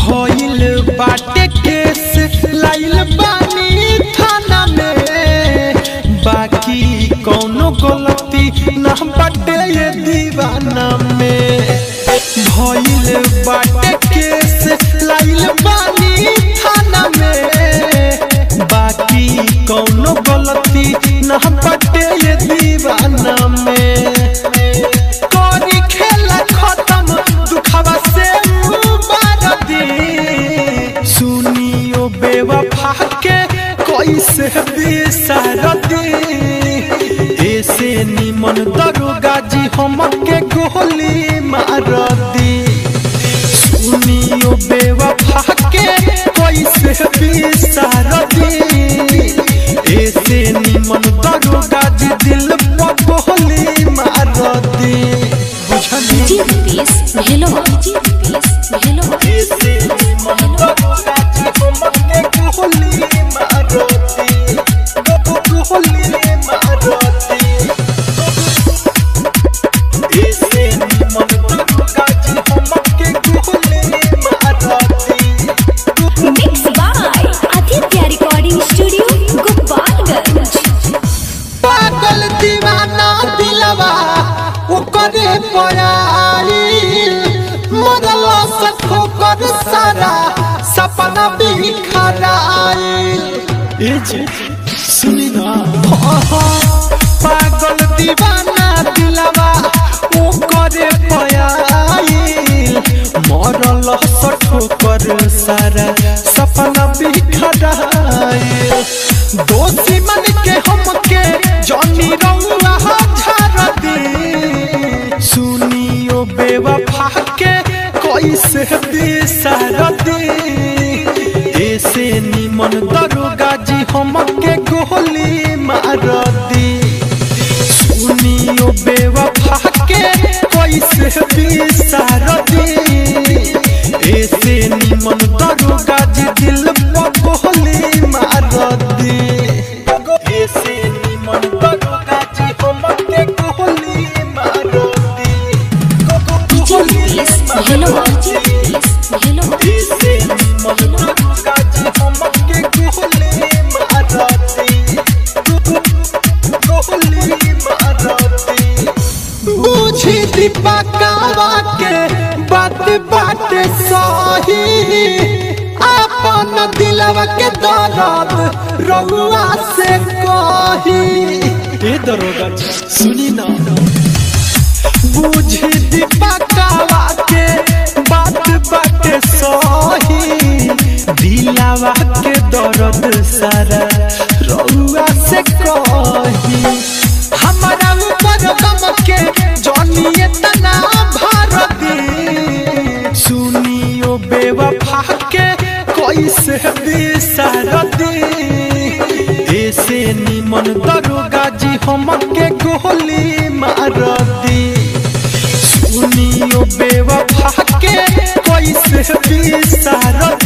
भइल बाटे केस लाइल बानी थाना में बाकी कौनो गलती ना बाटे ये दीवाना में भइल बाटे केस लाइल बानी थाना में बाकी कौनो गलती ना बाटे ये दीवाना में करी खेला खत्म दुखवा से मुबारदी सुनियो बेवफा के कैसे बिसरदी ऐसे निमन दरोगा जी हमके गोली मारदी सुनियो बेवफा के कैसे बिसरदी ऐसे निमन दरोगा जी दिल पर गोली मारदी बुझली जी रुपीस हेलो जी रुपीस हेलो ऐसे निमन दरोगा जी हमके गोली मारदी गोली मारदी ऐसे निमन दरोगा जी हमके गोली मारदी mix by Aditya recording studio Gopalganj पागल दीवाना दिलवा ओकरे पयाईल मरल सखो कर सारा सपना बिखराईल ए जे सुनी ना पागल दीवाना दिलवा ओकरे पयाईल मरल सखो कर सारा सपना बिखराईल दोषी मन के हमके जॉनी रउआ झाड़ दी सुनियो बेवफा के कैसे बिसरदी ऐसे निमन दरोगा जी हमके गोली मारदी सुनियो बेवफा के कैसे बिसरदी ऐसे निमन दरोगा जी दिल पर गोली मारदी ऐसे निमन दरोगा जी हमके गोली मारदी जी रुपीस हेलो जी रुपीस हेलो ऐसे निमन दरोगा जी हमके गोली मारदी गोली मारदी बुझी दीपकावा के बात बात सही अपन दिलवा के दर्द रउआ से कही ए दरोगा जी, सुनी ना बुझी दीपकावा के बात बात सही दिलावा के दर्द सारा रउआ से कही हमारा ऊपर गम के जनिए तना भारती सुनियो बेवफा के कैसे बिसरती ऐसे निमन दरोगा जी हमके गोली मारती सुनियो बेवफा के कैसे बिसरती